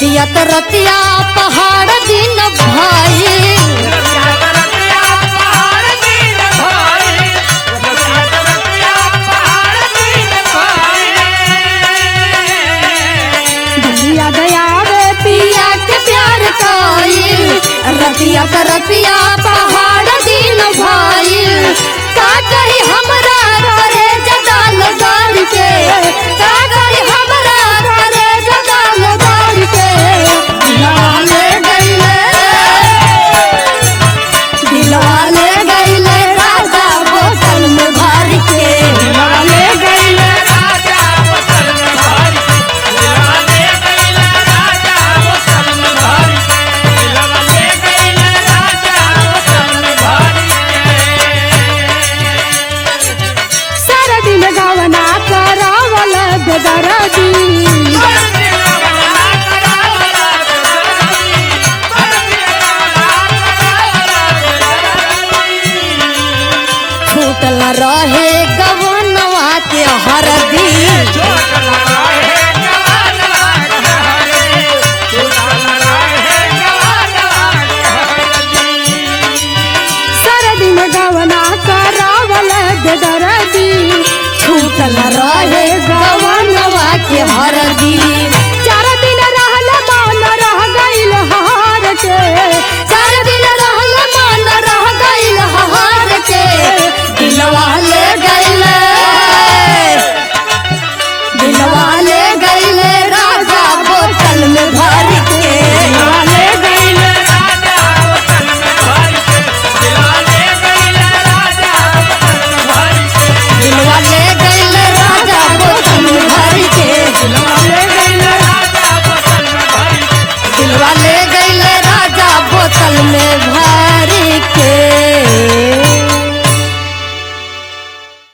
रतिया त रतिया पहाड़ दिन भाई दुनिया दया वे पिया के प्यार कोई रतिया त रतिया पहाड़ दिन भाई का करी हमरा करे जदाल गाड़ के का करी हमरा करे जदाल गाड़ के दिलवाले गईले दिलवाले गईले राजा बोतल में भर के दिलवाले गईले सारा दिन गावना करावल बेदरदी छूटल रहे गवनवा के हरदी सारा दिन गावना करावल बेदरदी छूटल रहे गवनवा के हरदी